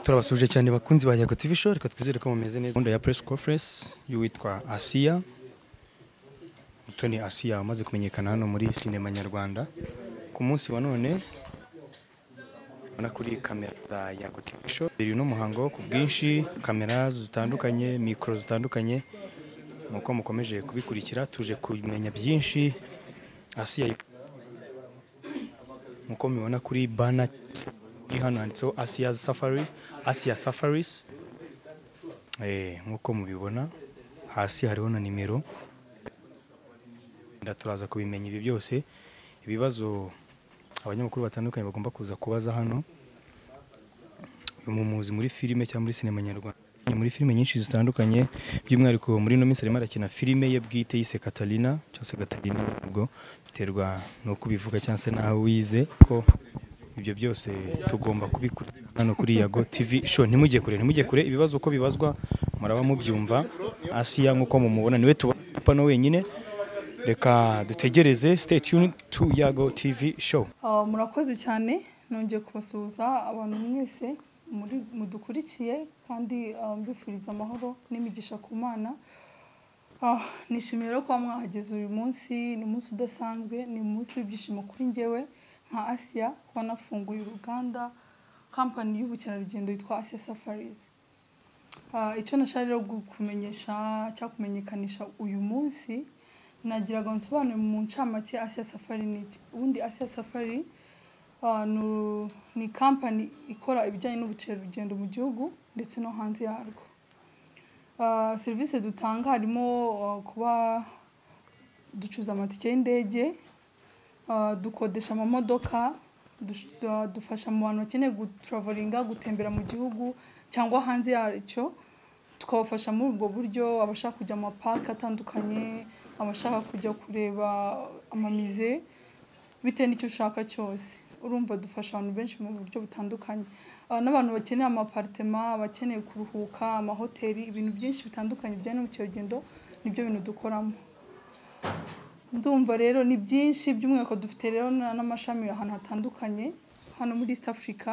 turabasuhuje cyane bakunzi ba Yago TV show reka twizere ko mumeze neza gahunda ya press conference y'uwitwa Asiya Mutoni Asiya amaze kumenyekana hano muri sinema nyarwanda ku munsi wa none ubona kuri kamera za Yago TV show uyu ni umuhango ku bwinshi kamera zitandukanye mikoro zitandukanye nuko mukomeje kubikurikira tuje kumenya byinshi Asiya nkuko mubibona kuri bana iri hano handitseho asiya safari asiya safaris nkuko mubibona hasi hariho na nimero Wenda turaza kubimenya ibi byose ibibazo abanyamakuru batandukanye bagomba kuza kubaza hano uyu mumuzi muri filime cyangwa muri sinema nyarwanda ni muri filime nyinshi zitandukanye by'umwihariko muri ino minsi arimo arakina filime ye bwite yise katarina cyangwa se katarina ubwo biterwa n'uko ubivuga cyangwa se n'aho wize ko ibyo byose tugomba kubikurikirana hano kuri yago tv show ntimujye kure ntimujye kure ibibazo uko bibazwa muraba mubyumva asiya nk'uko mumubona niwe tubona wenyine reka dutegereze stay tuned to yago tv show Ah, murakoze cyane nongeye kubasuhuza abantu mwese muri- mudukurikiye kandi ah, mbifuriza amahoro n'imigisha ku mana Ah, nishimiye rero kuba mwahageze uyu munsi ni umunsi udasanzwe ni umunsi w'ibyishimo kuri njyewe nka asiya kuba nafunguye uruganda kampani y'ubukerarugendo yitwa asiya safarizi Ah, icyo nashaka rero kumenyesha cyangwa kumenyekanisha uyu munsi nagiraga nsobanure mu ncamake Asia Safari ni iki ubundi Asia Safari ah, ni uru- ni kampani ikora ibijyanye n'ubukerarugendo mu gihugu ndetse no hanze yarwo Ah, serivisi dutanga harimo ah, kuba ducuza amatike y'indege ah, dukodesha amamodoka dush- du- dufasha mu bantu bakeneye gutraveringa gutembera mu gihugu cyangwa hanze yacyo tukabafasha muri ubwo buryo abashaka kujya mu mapaka atandukanye abashaka kujya kureba amamize bitewe n'icyo ushaka cyose urumva dufasha abantu benshi mu buryo butandukanye Ah, n'abantu bakeneye amaparitema abakeneye kuruhuka amahoteli ibintu byinshi bitandukanye bijyanye n'ubukerarugendo nibyo bintu dukoramo ndumva rero ni byinshi by'umwihariko dufite rero na- n'amashami ahantu hatandukanye hano muri east africa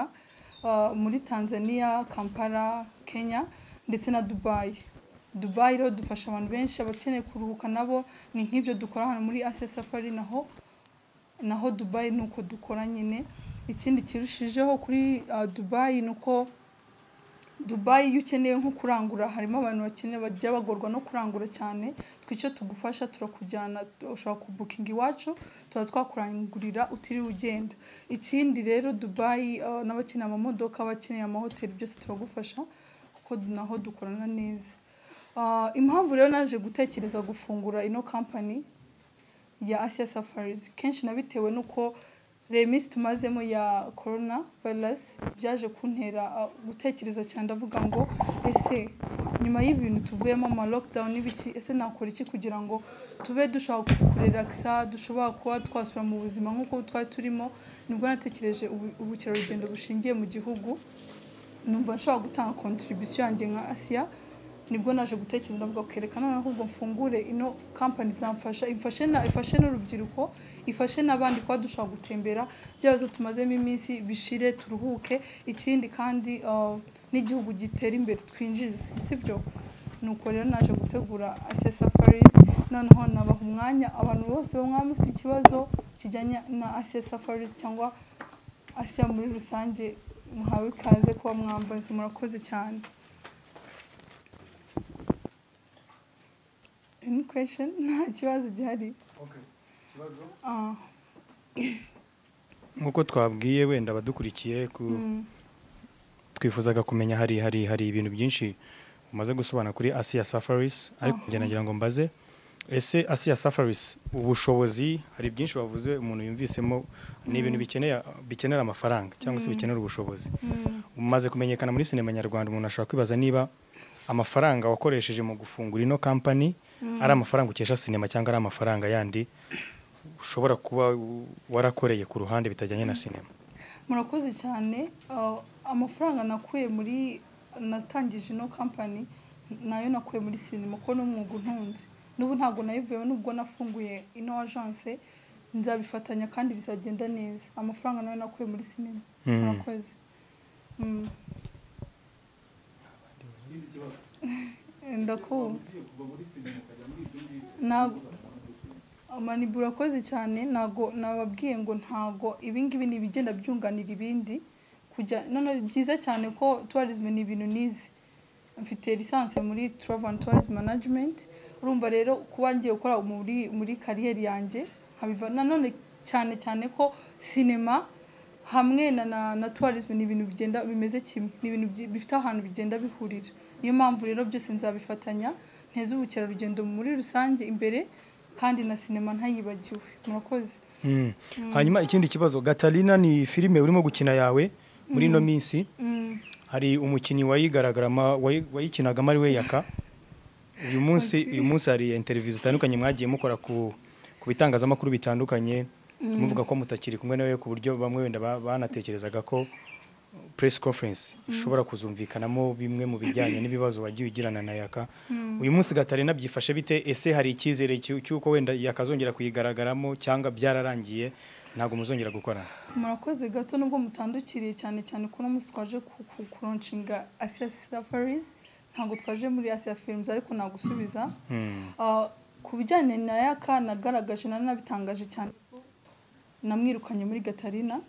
ah, muri tanzania kampala kenya ndetse na dubayi dubayi rero dufasha abantu benshi abakeneye kuruhuka nabo ni nk'ibyo dukora hano muri asia safari naho naho dubayi ni uko dukora nyine ikindi kirushijeho kuri ah, dubayi ni uko dubayi iyo ukeneye nko kurangura harimo abantu bakeneye bajya bagorwa no kurangura cyane twe icyo tugufasha turakujyana ushobora kubukinga iwacu tuba twakurangurira utiriwe ugenda ikindi rero dubayi ah, n'abakeneye amamodoka abakeneye amahoteli byose turagufasha kuko naho dukorana neza Ah, impamvu rero naje gutekereza gufungura ino kampani ya Asia Safaris kenshi nabitewe nuko reba iminsi tumazemo ya corona virus byaje kuntera ah, gutekereza cyane ndavuga ngo ese nyuma y'ibintu tuvuyemo ama lockdown n'ibiki ese nakora iki kugira ngo tube dushobora kurelakisa dushobora kuba twasubira mu buzima nk'uko twari turimo nibwo natekereje ubu- ubukerarugendo bushingiye mu gihugu numva nshobora gutanga contribution yanjye nka Asia nibwo naje gutekereza ndavuga kerekana noneho ahubwo mfungure ino kampani zamfasha ifashe na ifashe n'urubyiruko ifashe n'abandi kuba dushobora gutembera bya bibazo tumazemo iminsi bishire turuhuke ikindi kandi ah, n'igihugu gitera imbere twinjize sibyo nuko rero naje gutegura Asia Safaris noneho nabaha umwanya abantu bose bo mwaba mufite ikibazo kijyanye na Asia Safaris cyangwa Asia muri rusange muhawe ikaze kuba mwambazi murakoze cyane Any question? Nta kibazo gihari. Ah, nkuko twabwiye wenda abadukurikiye ku mm, twifuzaga kumenya hari hari hari ibintu byinshi umaze gusobanura kuri Asia Safaris ariko Aha. njye nagira ngo mbaze ese Asia Safaris ubushobozi hari byinshi bavuze umuntu yumvisemo ni ibintu bikeneye bikenera amafaranga cyangwa se bikenera ubushobozi mm. umaze kumenyekana muri sinema nyarwanda umuntu ashobora kwibaza niba amafaranga wakoresheje mu gufungura ino kampani ari amafaranga ukesha sinema cyangwa ari amafaranga yandi ushobora kuba warakoreye ku ruhande bitajyanye na sinema murakoze cyane Ah, amafaranga nakuye muri natangije ino kampani nayo nakuye muri sinema kuko ni umwuga untunze n'ubu ntabwo nayivuyeho nubwo nafunguye ino agence nzabifatanya kandi bizagenda neza amafaranga nayo nakuye muri sinema Mm. murakoze Mm. ndakumva ntago amanibura urakoze cyane ntago nababwiye ngo ntago ibingibi ni ibigenda byunganira ibindi kujya none byiza cyane ko tourism ni ibintu nizi mfite lisansi muri travel and tourism management urumva rero kuba ngiye gukora muri muri kariyeri yanjye nkabiva nanone cyane cyane ko sinema hamwe na na, na tourism ni ibintu bigenda bimeze kimwe ni ibintu bi- bifite ahantu bigenda bihurira niyo mpamvu rero byose nzabifatanya nteze ubukerarugendo muri rusange imbere kandi na sinema ntayibagiwe murakoze Mm. hanyuma ikindi kibazo gatarina ni filime urimo gukina yawe muri ino minsi Mm. hari umukinnyi wayigaragarama wayi- wayikinagamo ari we yaka uyu munsi uyu munsi hari interview zitandukanye mwagiye mukora ku ku bitangazamakuru bitandukanye muvuga ko mutakiri kumwe nawe ku buryo bamwe wenda ba- banatekerezaga ko press conference ishobora kuzumvikanamo bimwe mu bijyanye n'ibibazo wagiye ugirana na yaka uyu munsi gatarina byifashe bite ese hari icyizere cy'u- cy'uko wenda yakazongera kuyigaragaramo cyangwa byararangiye ntabwo muzongera gukorana murakoze gato nubwo mutandukiriye cyane cyane ko uno munsi twaje ku- ku- kuronshinga asiya safaris ntabwo twaje muri asiya filimuzi ariko nagusubiza Hmm. Ah, ku bijyanye na yaka nagaragaje nanabitangaje cyane ko namwirukanye muri gatarina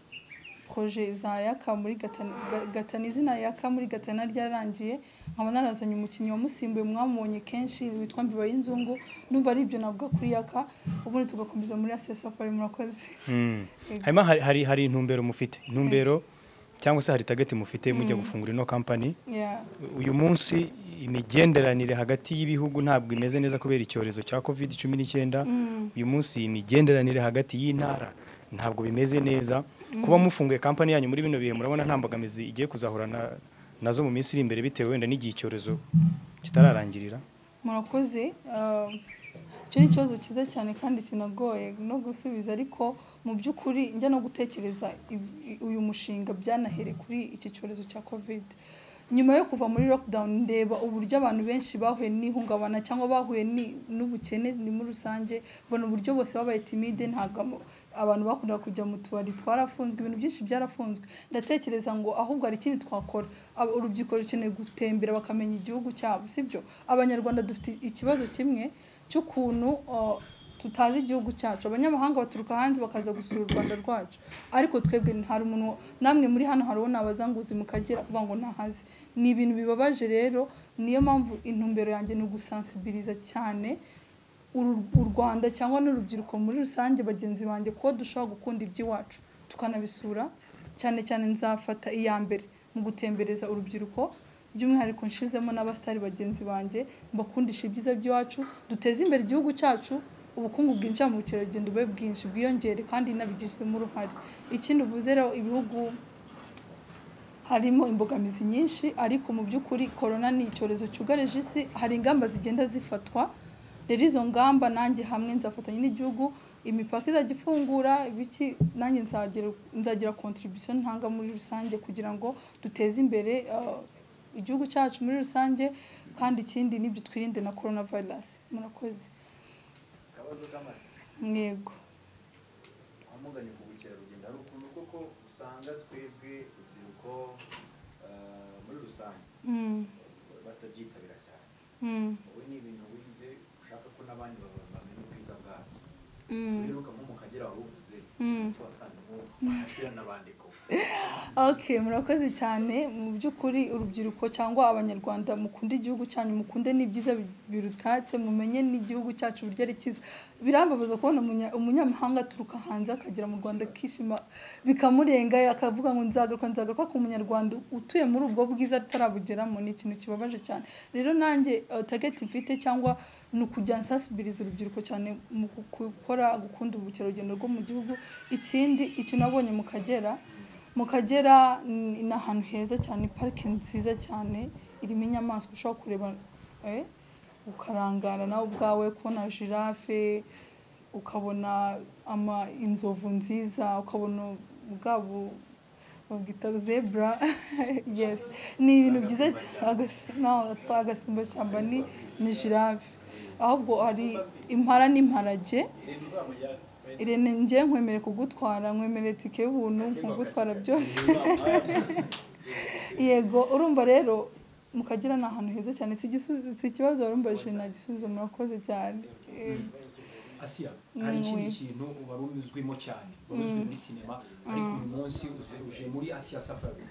proje za yaka muri Gata- Ga- gatana izina yaka muri gatana ryarangiye nkaba narazanye umukinnyi wamusimbuye mwamubonye kenshi witwa mbiba y'inzungu ndumva ari ibyo navuga kuri yaka ubundi tugakomeza muri asiya safari murakoze Mm. Yego. hanyuma hari, hari, hari intumbero mufite intumbero cyangwa se hari target mufite mujya gufungura ino kampani Yeah. uyu munsi imigenderanire hagati y'ibihugu ntabwo imeze neza kubera icyorezo cya covid cumi n'icyenda uyu munsi imigenderanire hagati y'intara ntabwo bimeze neza kuba mufunguye kampani yanyu muri bino bihe murabona nta mbogamizi igiye kuzahura na- nazo mu minsi iri imbere bitewe wenda n'igihe icyorezo kitararangirira murakoze ah, icyo ni ikibazo cyiza cyane kandi kinagoye no gusubiza ariko mu by'ukuri njya no gutekereza ibi- uyu mushinga byanahereye kuri iki cyorezo cya covid nyuma yo kuva muri lockdown ndeba uburyo abantu benshi bahuye n'ihungabana cyangwa bahuye ni- n'ubukene ni muri rusange mbona uburyo bose babaye timide ntabwo ama- abantu bakundaga kujya mu tubari twarafunzwe ibintu byinshi byarafunzwe ndatekereza ngo ahubwo hari ikindi twakora Aba- urubyiruko rukeneye gutembera bakamenya igihugu cyabo sibyo abanyarwanda dufite ikibazo kimwe cy'ukuntu uh, tutazi igihugu cyacu abanyamahanga baturuka hanze bakaza gusura u rwanda rwacu ariko twebwe hari umuntu namwe muri hano hari uwo nabazanguzi mukagera kuvuga ngo ntahazi ni ibintu bibabaje rero niyo mpamvu intumbero yanjye ni ugusansibiliza cyane uru- u rwanda cyangwa n'urubyiruko muri rusange bagenzi banjye kuko dushobora gukunda iby'iwacu tukanabisura cyane cyane nzafata iya mbere mu gutembereza urubyiruko by'umwihariko nshizemo n'abasitari bagenzi banjye mbakundisha ibyiza by'iwacu duteze imbere igihugu cyacu ubukungu bwinjira mu bukerarugendo bube bwinshi bwiyongere kandi nabigizemo uruhare ikindi uvuze rero ibihugu harimo imbogamizi nyinshi ariko mu by'ukuri korona ni icyorezo cyugarije isi hari ingamba zigenda zifatwa rero izo ngamba nanjye hamwe nzafatanya n'igihugu imipaka izajya ifungura biki nanjye nzagira nzagira contribution ntanga muri rusange kugira ngo duteze imbere uh, igihugu cyacu muri rusange kandi ikindi nibyo twirinde na coronavirus murakoze akabazo k'amatsiko mwego wamuganye ku bukerarugendo hari ukuntu koko usanga twebwe urubyiruko eh, muri rusange mm, batabyitabira cyane mm, wowe ni ibintu wize ushaka ko n'abandi baba- bamenya ubwiza bwabyo mm. uheruka nko mu kagera waruvuze Mm. icyo wasangamo umupira n'abandiko Okay, murakoze cyane mu by'ukuri urubyiruko cyangwa abanyarwanda mukunde igihugu cyanyu mukunde n'ibyiza bi- birutatse mumenye n'igihugu cyacu uburyo ari cyiza birambabaza kubona umunya- umunyamahanga aturuka hanze akagera mu rwanda akishima bikamurenga akavuga ngo nzagaruka nzagaruka ku munyarwanda utuye muri ubwo bwiza atarabugeramo ni ikintu kibabaje cyane rero nanjye eh, target mfite cyangwa ni ukujya nsansibiliza urubyiruko cyane mu gu- gukora gukunda ubukerarugendo rwo mu gihugu ikindi icyo nabonye mu kagera mu kagera ni ni ahantu heza cyane parike nziza cyane irimo inyamaswa ushobora kureba eh, ukarangara nawe ubwawe kubona jirafe ukabona ama inzovu nziza ukabona bwabo babwita zebra yes ni ibintu byiza cyane agasimba shyamba ni ni jirafe ahubwo hari impara n'imparage irene njye nkwemere kugutwara nkwemere tike y'ubuntu nkugutwara byose yego urumva rero mukagira ni ahantu heza cyane si igisubizo- si ikibazo warumbajije nagisubizo murakoze cyane Eh, asiya hari ikindi Mm. kintu wari uzwimo cyane wari uzwi muri sinema ariko uyu munsi uze- uje muri asiya safari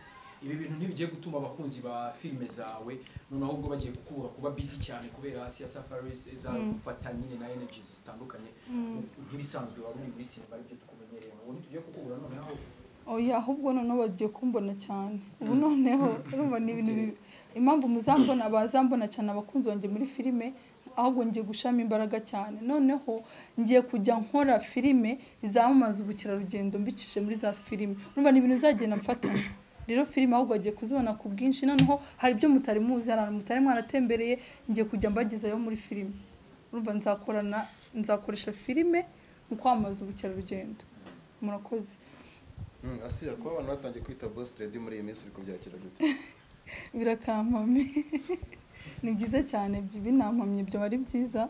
ibi bintu ntibigiye gutuma abakunzi ba filime zawe noneho ubwo bagiye kukubura kuba bizi cyane kubera asiya safari izagufata nyine na energy zitandukanye nk'ibisanzwe wari uri muri sinema aribyo tukumenyereye ubu ntitujye kukubura noneho oya ahubwo noneho bagiye kumbona cyane ubu noneho urumva ni ibintu bi- impamvu muzambona bazambona cyane abakunzi banjye muri filime ahubwo ngiye gushiramo imbaraga cyane noneho ngiye kujya nkora filime izamamaza ubukerarugendo mbicishije muri za filime urumva ni ibintu bizagenda mfatana rero filime ahubwo bagiye kuzibona ku bwinshi noneho hari ibyo mutari muzi hari ahantu mutari mwaratembereye ngiye kujya mbagezayo muri filime urumva nzakorana nzakoresha filime mu kwamamaza ubukerarugendo murakoze asiya kuba abantu batangiye kwita bosi redi muri iyi minsi uri kubyakira gute birakampamye ni byiza cyane ibyo binampamye ibyo ari byiza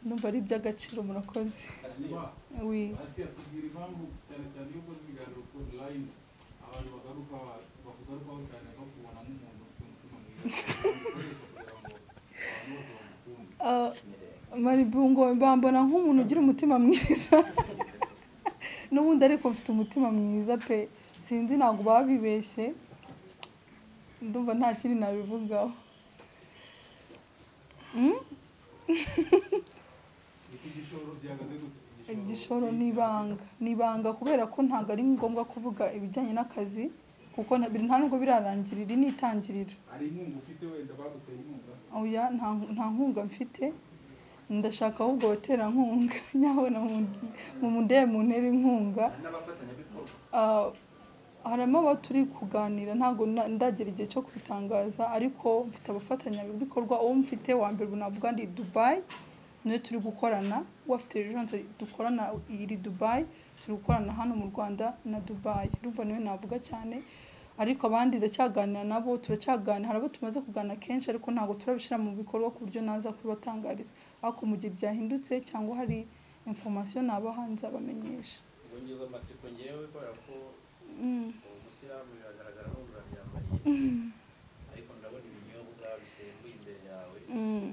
numva ari iby'agaciro murakoze wi ati atubwira impamvu cyane cyane iyo ukoze ibiganiro ku line abantu bagaruka bakugarukaho cyane no kubonamo umuntu ufite umutima mwiza kugira ngo abantu bose bamukunde Ah, maribungo bambona nk'umuntu ugira umutima mwiza n'ubundi ariko mfite umutima mwiza pe sinzi ntabwo babibeshye ndumva nta kindi nabivugaho Mm? iki gishoro gihagaze gute igishoro ni ibanga ni ibanga kubera ko ntabwo ari ngombwa kuvuga ibijyanye n'akazi kuko na- biri- nta nubwo birarangira iri ni itangiriro hari inkunga ufite wenda baguteye inkunga oya nta nta nkunga mfite ndashaka ahubwo abaterankunga nyabona mu mundebe mu ntera inkunga n'abafatanyabikorwa Ah, harimo abo turi kuganira ntabwo na- ndagera igihe cyo kubitangaza ariko mfite abafatanyabikorwa uwo mfite wa mbere ubu navuga ni dubayi niyo turi gukorana uwo afite ejanse dukorana iri dubayi turi gukorana hano mu rwanda na dubayi urumva niwe navuga cyane ariko abandi ndacyaganira nabo turacyaganira hari abo tumaze kuganira kenshi ariko ntabwo turabishyira mu bikorwa ku buryo naza kubibatangariza ariko mu gihe byahindutse cyangwa hari informasiyo nabaha nzabamenyesha ubwo ngeze amatsiko ngewe kubera ko Mm. uwo musilamu biragaragara nk'urabyambariye ariko ndabona ibinyobwa bisembuye imbere yawe Mm.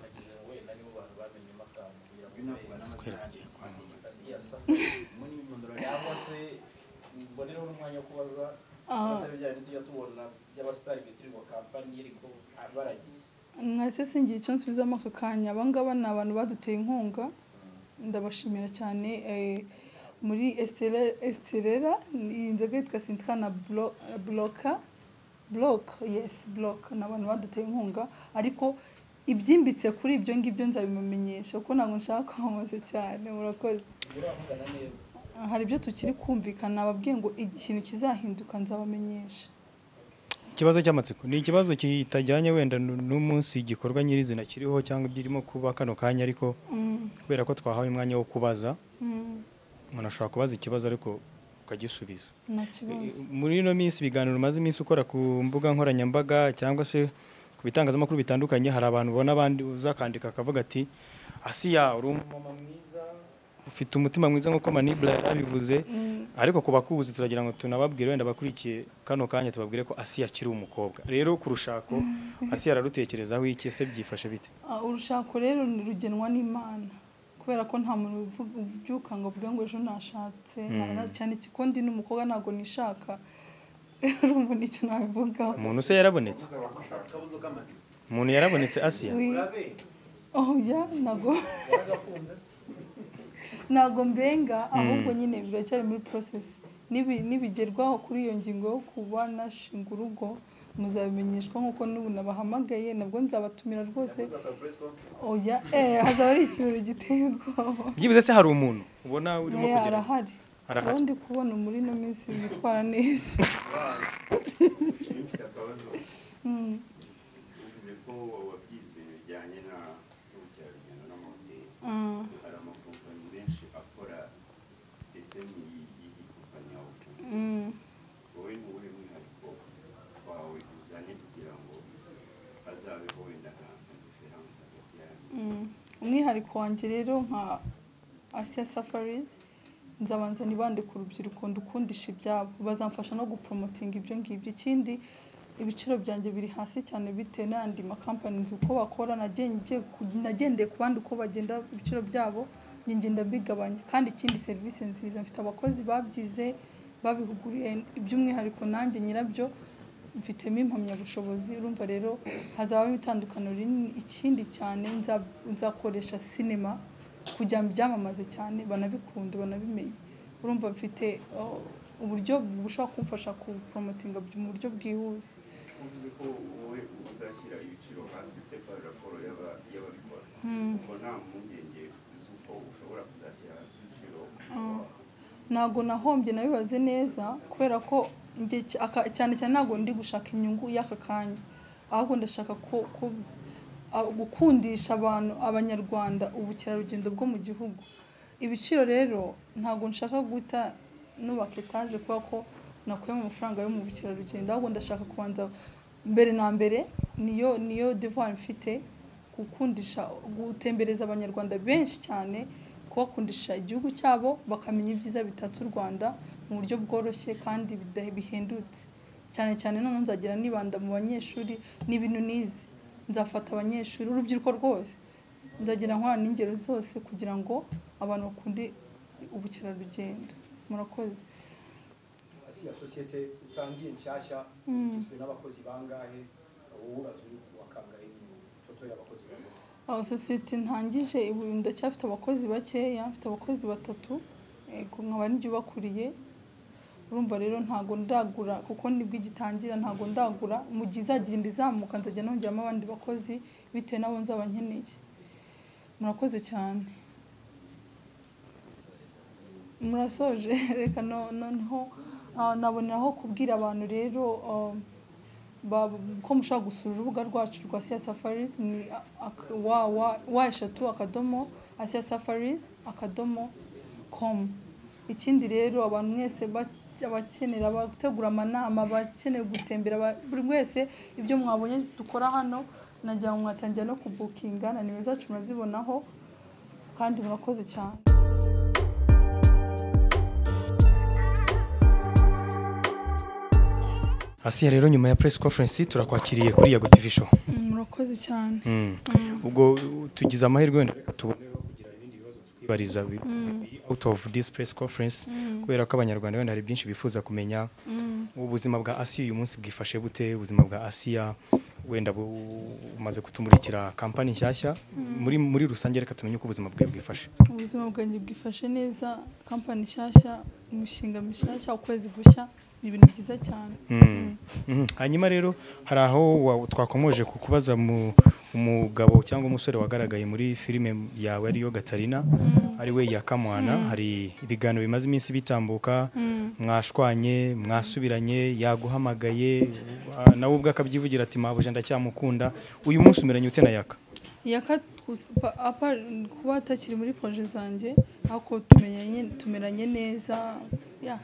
nagize ngo wenda nibo bantu bamenyemo akantu kugira ngo Binavuga urebe n'amajwi asiyasa muri imyondoro yawe cyangwa se mbonereho n'umwanya wo kubaza Ah. abatari bya bintu tujya tubona by'abasitari bitirirwa kampani ariko baragiye mwese singira icyo nsubizamo aka kanya abangaba ni abantu baduteye inkunga ndabashimira cyane eh, muri esiterera iyi nzoga yitwa sintika na Blo- bloka bloke yesi bloke ni abantu baduteye inkunga ariko ibyimbitse kuri ibyo ngibyo nzabibamenyesha kuko ntabwo nshaka kwamamaza cyane murakoze uriya mugana neza hari ibyo tukiri kumvikana ababwiye ngo ikintu kizahinduka nzabamenyesha ikibazo cy'amatsiko ni ikibazo kitajyanye wenda n- n'umunsi igikorwa nyirizina kiriho cyangwa ibirimo kuba kano kanya ariko Mm, kubera ko twahawe umwanya wo kubaza mm, umuntu ashobora kubaza ikibazo ariko ukagisubiza nta kibazo muri ino minsi ibiganiro umaze iminsi ukora ku mbuga nkoranyambaga cyangwa se ku bitangazamakuru bitandukanye hari abantu ubona abandi uzakandika akavuga ati asiya uri umumama mwiza ufite umutima mwiza nk'uko manibula yari abivuze Mm, ariko ku bakubuzi turagira ngo tunababwire wenda abakurikiye kano kanya tubabwire ko asiya akiri umukobwa rero ku rushako asiya ararutekerezaho iki ese byifashe bite Ah, urushako rero ni- rugenwa n'imana kubera ko nta muntu uvuga- ubyuka ngo avuge ngo ejo nashatse Mm. nta- cyane ko ndi n'umukobwa ntabwo nishaka urumva nicyo nabivugaho umuntu se yarabonetse akabuzo k'amatsiko umuntu yarabonetse asiya Wi- urabe oya ntabwo waragafunze ntabwo mbenga ahubwo nyine biracyari muri porosesi Nibi- nibigerwaho kuri iyo ngingo yo kuba nashinga urugo muzabimenyeshwa nk'uko n'ubu nabahamagaye nabwo nzabatumira rwose yakoze akaburesiko oya eh hazaba ari ikirori giteye ubwoba byibuze se hari umuntu ubona urimo Oya, kugera arahari Arahari. rero ndi kubona muri ino minsi yitwara neza ufite akabazo Mm. bivuze ko wabyize bijyanye na n'ubukerarugendo n'amahoteli Ah, hari amakompanyi menshi akora eseni y'iyi kompanyi yawe ukunze mm. wowe ni uwuhe mwihariko wawe uzanye kugira ngo azabeho wenda nka nka diferanse hagati yanyu Mm. umwihariko wanjye rero nka asiya safarizi nzabanza nibande ku rubyiruko ndukundisha ibyabo bazamfasha no gupromotinga ibyo ngibyo ikindi ibiciro byanjye biri hasi cyane bitewe n'andi makampani uko bakora nagen- ngiye ku- nagendeye ku bandi uko bagenda ibiciro byabo njye ngenda mbigabanya kandi ikindi serivisi nziza mfite abakozi babyize babihuguriye iby'umwihariko nanjye nyirabyo mfitemo impamyabushobozi urumva rero hazabamo itandukaniro rinini ikindi cyane nza- nzakoresha sinema kugira ngo byamamaze cyane banabikunde banabimenye urumva mfite oh, uburyo bushobora kumfasha kuporomotinga mu buryo bwihuse uvuze ko wowe uzashyira ibiciro hasi sepa raporo y'aba- y'ababikora Hmm. ngo nta mpungenge z'uko ushobora kuzashyira hasi ibiciro ntabwo nahombye nabibaze neza kubera ko njye cy- aka- cyane cyane ntabwo ndi gushaka inyungu y'aka kanya ahubwo ndashaka ko- ko- a- gukundisha abantu abanyarwanda ubukerarugendo bwo mu gihugu ibiciro rero ntabwo nshaka guhita nubaka etaje kubera ko nakuyemo amafaranga yo mu bukerarugendo ahubwo ndashaka kubanza mbere na mbere niyo niyo devoir mfite gukundisha gutembereza abanyarwanda benshi cyane kubakundisha igihugu cyabo bakamenya ibyiza bitatse u rwanda mu buryo bworoshye kandi bida- bihendutse cyane cyane none nzagera nibanda mu banyeshuri n'ibintu nize nzafata abanyeshuri urubyiruko rwose nzagera nkora n'ingero zose kugira ngo abantu bakunde ubukerarugendo murakoze asiya sosiyete utangiye nshyashya Mm. igizwe n'abakozi bangahe uwubaza uri wakangahe ifoto y'abakozi bangahe aho sosiyete ntangije ubu ndacyafite abakozi bakeya mfite abakozi batatu yego, nkaba n'ibyubakuriye urumva rero ntabwo ndagura kuko nibwo igitangira ntabwo ndagura mu gihe izagenda izamuka nzajya nongeramo abandi bakozi bitewe n'abo nzaba nkeneye murakoze cyane murasoje reka no- noneho ah, naboneraho kubwira abantu rero ah, ba- ko mushobora gusura urubuga rwacu rwa Asia Safaris ni ak- wa- wa- wa eshatu akadomo Asia Safaris akadomo com ikindi rero abantu mwese bake- abakenera abategura amanama abakeneye gutembera aba- buri wese ibyo mwabonye dukora hano nagira ngo mwatangira no kubukinga na nimero zacu murazibonaho kandi murakoze cyane asiya rero nyuma ya press conference turakwakiriye kuri yago tv show murakoze cyane Mm. ubwo uh, tugize amahirwe wenda reka tubone aho kugira ibindi bibazo twibariza bi- biri out of this press conference kubera ko abanyarwanda wenda hari byinshi bifuza kumenya ubuzima bwa asiya uyu munsi bwifashe bute ubuzima bwa asiya wenda bu- bumaze kutumurikira kampani nshyashya muri muri rusange reka tumenye uko ubuzima bwe bwifashe ubuzima bwanjye bwifashe neza kampani nshyashya imishinga mishyashya ukwezi gushya ni ibintu byiza cyane Mm. Mhm. hanyuma rero hari aho wa- twakomoje ku kubaza mu- umugabo cyangwa umusore wagaragaye muri filime yawe ariyo gatarina ari we yakamwana hari ibiganiro bimaze iminsi bitambuka mwashwanye mwasubiranye yaguhamagaye ah, nawe ubwe akabyivugira ati mabuja ndacyamukunda uyu munsi umeranye ute na yaka yaka twus- pa- apa- kuba atakiri muri proje zanjye ariko tumenyanye- tumeranye neza ya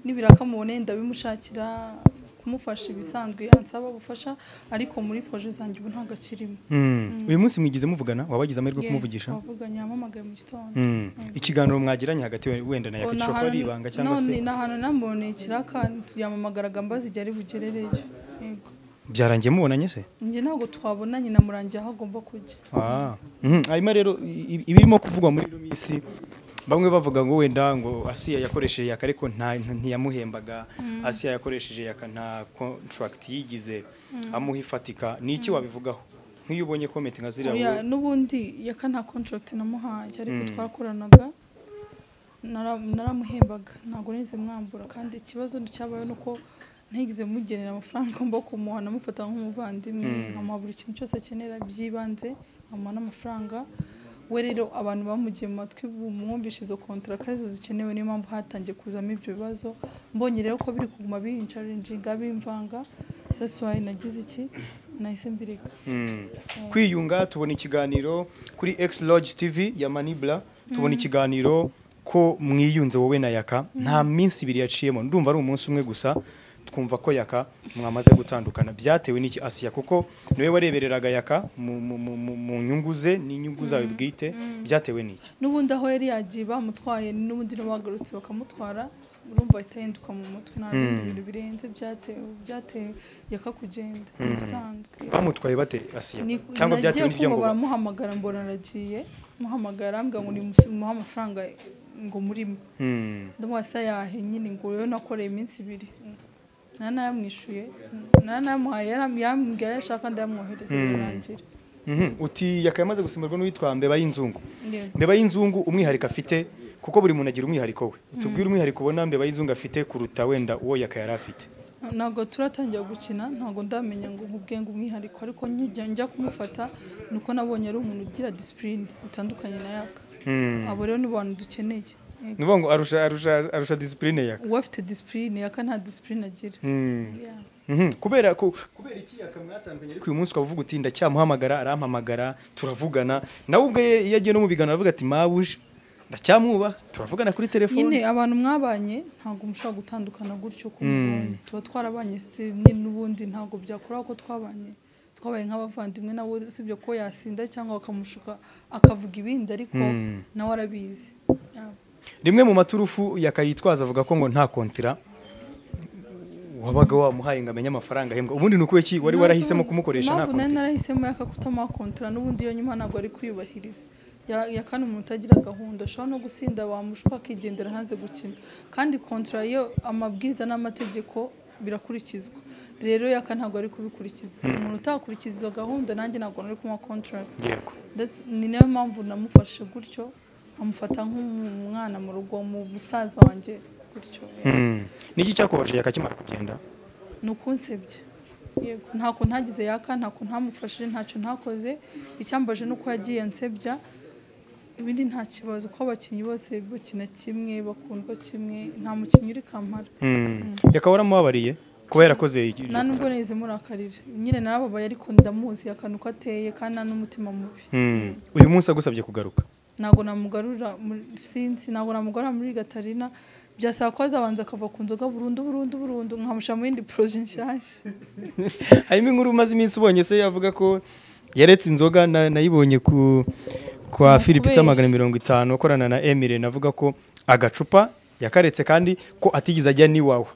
nibiraka mubone ndabimushakira kumufasha ibisanzwe ansaba gufasha ariko muri proje zanjye ubu nta gacirimo Mm. uyu munsi mwigize muvugana wabagize amahirwe yo kumuvugisha wavuganye yampamagaye mu gitondo Mm. ikiganiro mwagiranye hagati we- wenda na yaka Ona gishobora kuba ari ahantu- ibanga cyangwa se none ni ahantu namuboneye ikiraka yamamagaraga mbaza igihe ari bugerereyo yego byarangiye mubonanye se njye ntabwo twabonanye namurangiye aho agomba kujya Ah. Mhm. hanyuma rero i- i- ibirimo kuvugwa muri ino minsi bamwe bavuga ngo wenda ngo asiya yakoresheje yaka ariko nta nta- ntiyamuhembaga asiya yakoresheje yaka nta contract yigize amuha ifatika ni iki wabivugaho nk'iyo ubonye comment nka ziriya Oya, wowe- n'ubundi yaka nta contract namuhaye ariko Mm. twakoranaga nara- naramuhembaga ntabwo nigeze mwambura kandi ikibazo cyabaye ni uko ntigeze mugenera amafaranga ngomba kumuha namufata nk'umuvandimwe Mm. nkamuha buri kintu cyose akenera by'ibanze nkamuha n'amafaranga we rero abantu bamugiye mu matwi bumwumvishe izo kontaraka arizo zikenewe niyo mpamvu hatangiye kuzamo ibyo bibazo mbonye rero ko biri kuguma bincarinjinga bimvanga dasuwaye nagize iki nahise mbireka Mm. kwiyunga tubona ikiganiro kuri X Lodge TV ya Manibla tubona ikiganiro ko mwiyunze wowe na yaka nta minsi ibiri yaciyemo ndumva ari umunsi umwe gusa twumva ko yaka mwamaze gutandukana byatewe n'iki asiya kuko niwe warebereraga yaka mu- mu- mu mu- mu nyungu ze n'inyungu zawe bwite byatewe n'iki n'ubundi aho yari yagiye bamutwaye n'ubundi n'abagarutse bakamutwara urumva itahinduka mu mutwe nta bindi bintu birenze byateye byateka kugenda ubusanzwe bamutwaye bate asiya Ni- cyangwa byatewe nagiye n'ibyo kumva ngo baramuhamagara mbona aragiye muhamagara mbwa ngo nimuhe amafaranga ngo murimo Hmm. ndamuha se yahe nyine ngo rero nakoreye iminsi ibiri nta nayamwishuye nta nayamuhaye yaram- yarambwira ayo ashaka ndayamwohereza birarangira Mhm. uti yakaye amaze gusimburwa n'uwitwa mbeba y'inzungu Yewe. mbeba y'inzungu umwihariko afite kuko buri muntu agira umwihariko we tubwire umwihariko ubona mbeba y'inzungu afite kuruta wenda uwo yakaye yari afite ntabwo turatangira gukina ntabwo ndamenya ngo nkubwiye ngo umwihariko ariko njya njya kumufata ni uko nabonye ari umuntu ugira disipurine bitandukanye na yaka Hmm. abo rero ni abantu dukeneye ni ukuvuga ngo arusha arusha arusha disipurine yaka uwo afite disipurine yaka nta disipurine agira Hmm. Yeah. Mhm. kubera ko kubera iki yakamwatandukanye ariko uyu munsi ukaba uvuga uti ndacyamuhamagara arampamagara turavugana nawe ubwe iyo agiye no mu biganiro aravuga ati mabuje ndacyamwubaha turavugana kuri telefone nyine abantu mwabanye ntabwo mushobora gutandukana gutyo uko Mm. mubonye tuba twarabanye si- ni- n'ubundi ntabwo byakora ko twabanye twabaye nk'abavandimwe nawe usibye ko yasinda cyangwa bakamushuka akavuga ibindi ariko Mm. nawe arabizi Yeah. rimwe mu maturufu yakayitwaza avuga ko ngo nta kontira wabaga wamuhaye ngo amenye amafaranga ahembwa ubundi ni ukubera iki wari warahisemo kumukoresha nta mpamvu nari kontira narahisemo yaka kutamakontara n'ubundi iyo nyuma ntabwo ari kuyubahiriza Ya- ya kane umuntu utagira gahunda ashobora no gusinda wamushuka akigendera hanze gukina kandi kontara iyo amabwiriza n'amategeko birakurikizwa rero yaka ntabwo ari kubikurikiza umuntu utakurikiza izo gahunda nanjye ntabwo nari kumuha kontrakt yego That's- ni nayo mpamvu namufashe gutyo amufata nk'umwana mu rugo mu musaza wanjye gutyo Mm. niki cyakubaje yakakimara kugenda ni ukunsebya yego ntako ntagize yaka ntako ntamufashije ntacyo ntakoze icyambaje ni uko yagiye ansebya ibindi nta kibazo ko abakinnyi bose bakina kimwe bakundwa kimwe nta mukinnyi uri kamara Mm. yakaba waramubabariye kuba yarakoze iki- nta nubwo neza murakarira nyine narababaye ariko ndamuzi akantu ko ateye kandi nta n'umutima mubi Mm. uyu munsi agusabye kugaruka ntabwo namugarurira muri sinzi ntabwo namugarura muri gatarina byasaba ko azabanza akava ku nzoga burundu burundu burundu nkamushyira mu yindi poroje nshyashya harimo inkuru umaze iminsi ubonye se yavuga ko yaretse inzoga na- nayibonye ku kwa philippe kubeshya. magana mirongo itanu akorana na emile navuga ko agacupa yakaretse kandi ko atigeze ajya n'iwawa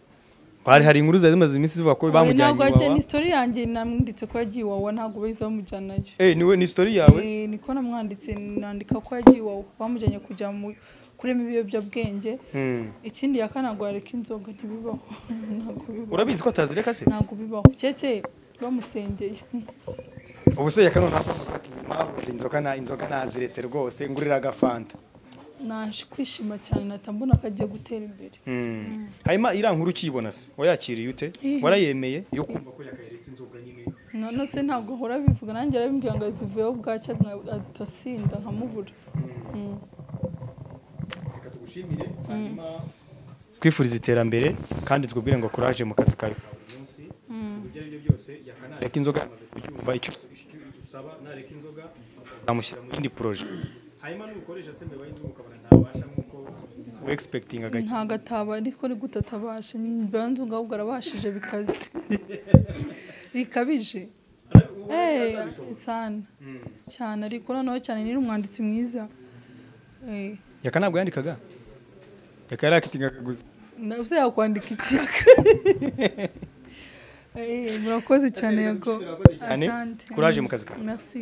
hari hari inkuru zari zimaze iminsi zivuga ko bamujyanye ntabwo ajya iwawa ni sitori yanjye namwanditse ko yagiye iwawa ntabwo bahise bamujyanayo Eh, niwe ni story yawe Eh, niko namwanditse nandika ko yagiye iwawa bamujyanye kujya mu kurema ibiyobyabwenge Mm. ikindi ya kane ntabwo yareka inzoga ntibibaho ntabwo bibaho urabizi ko atazireka se ntabwo bibaho keretse bamusengeye ubu se yakano ntabwo ati "Mabuje, inzoga na inzoga naziretse rwose ngurira agafanta naje kwishima cyane nahita mbona ko agiye gutera imbere Mm. hanyuma iriya nkuru ukiyibona se wayakiriye ute Eh. warayemeye yo kumva ko yakayeretse inzoga nyine none se ntabwo ahora abivuga nanjye arabimbwira ngo zivuyeho bwacya nka- atasinda nkamubura Mm. reka tugushimire hanyuma twifuriza iterambere kandi twubwire ngo kuraje mu kazi kawe ka buri munsi ibyo ari byo byose yakanareka inzoga amaze kubyumva icyo icyo usaba nareka inzoga azamushyira mu yindi poroje hanyuma n'umukoresha se mbeba y'inzoga ukabona ntabasha nk'uko wegispekitinga agakira ntabwo ataba ariko ni gute atabasha mbanza ubwo arabashije bikaze bikabije Eh, sana cyane ariko noneho cyane ni umwanditsi mwiza Eh, yaka ntabwo yandikaga yaka yarakitingaga gusa nabuze yakwandika ikiyaga Eh, murakoze cyane yago cyane. Asante. Courage mu kazi kawe. merci